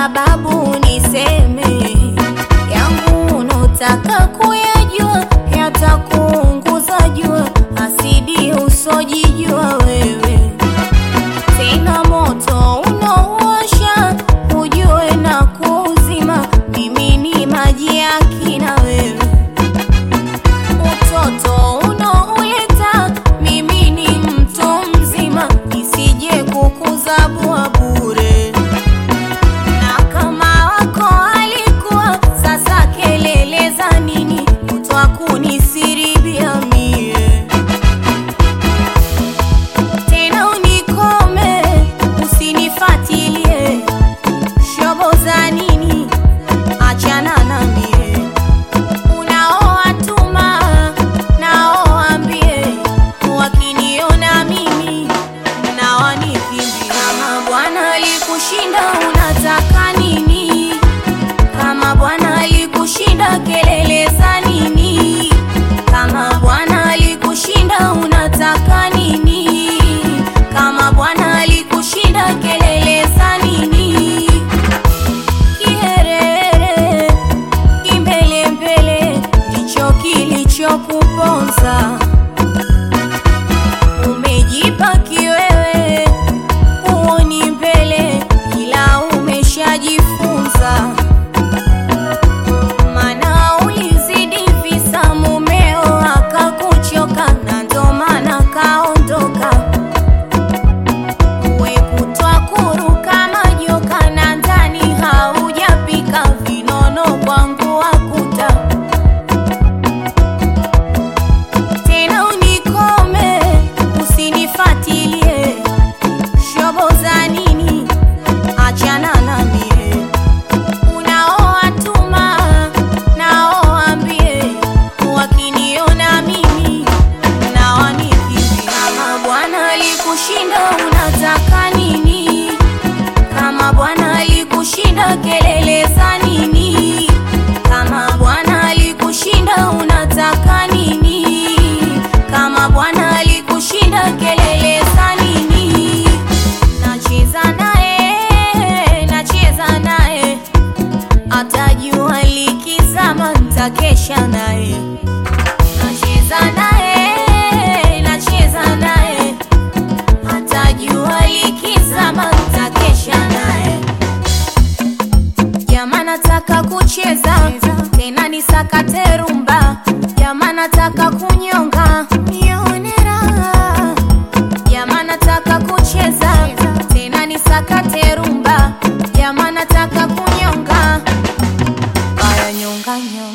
sababu niseme yangu unotaka kuyajua yatakuunguza jua asidi usojijua wewe tena moto unaowasha ujue na kuuzima mimi ni maji ya kina wewe utoto unaoleta mimi ni mtu mzima nisije kukuzabua bure na kama wako alikuwa sasa kelele za nini kutwa kunisiribia mie tena unikome usinifatilie shobo za nini achana na mie unaowatuma naoambie wakiniona mimi na wanikimbia kama bwana alikushinda unataka nini kama bwana alikushinda kelele za nini kama bwana alikushinda unataka nini kama bwana alikushinda kelele za nini kiherehere kimbelembele ndicho kilichokuponza umejipa kiwewe huoni mbele ila umeshajifunza mana ulizidi visa mumeo akakuchoka na ndo maana kaondoka we kutwa kuruka majoka na ndani haujapika vinono kwangu wakuta tena unikome usinifatilie shobo za nini achana na mie unaowatuma naoambie wakiniona mimi na wanikimbia kama bwana alikushinda unataka nini kama bwana alikushinda kelele za nini kama bwana alikushinda unataka nini kama bwana alikushinda kelele za nini nacheza naye nacheza naye atajua likizama ntakesha naye nacheza naye nacheza naye atajua likizama ntakesha naye Jama nataka kucheza tena nisakate rumba, jama nataka kunyonga nione raha. Jama nataka kucheza tena nisakate rumba, jama nataka kunyonga aya nyonga nyonga